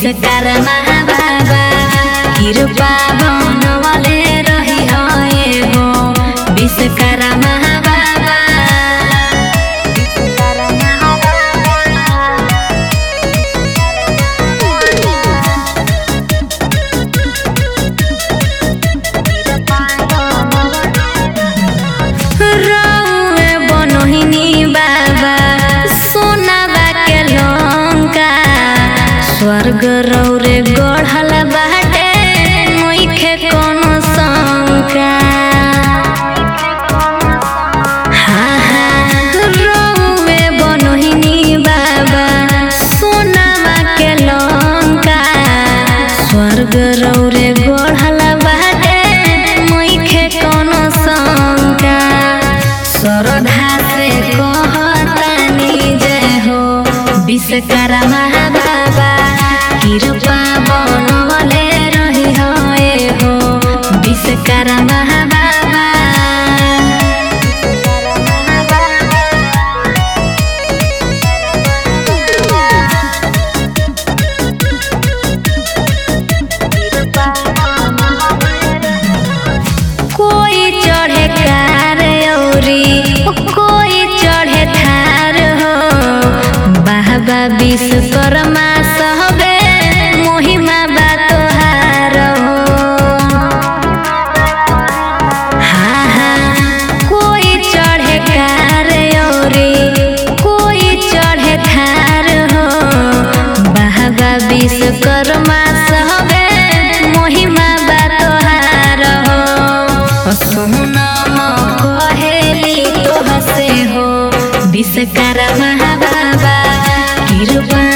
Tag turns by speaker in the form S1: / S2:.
S1: विश्वकर्मा बाबा कृपा बनवले रही हो विश्वकर्मा बाबा रउए बनहिनी बाबा सोनाबा के लंका स्वर्ग रौरे गढ़ल बाटे नइखे कोनो शंका हाँ हाँ रउए बनहिनी बाबा सोनाबा के लंका स्वर्ग रौरे गढ़ल बाटे नइखे कोनो शंका श्रद्धा से कहतानी जय हो विश्वकर्मा बाबा कृपा बनवले रही हो ए हो विश्वकर्मा बाबा कोई चढ़े कार औरी कोई चढ़े थार हो बाबा विश्वकर्मा सहबे महिमा बा तोहार हो हाँ हाँ कोई चढ़े कार औरी कोई चढ़े थार हो बाबा विश्वकर्मा सहबे महिमा बा तोहार हो सोनम कहेली तोह से हो विश्वकर्मा बाबा कृपा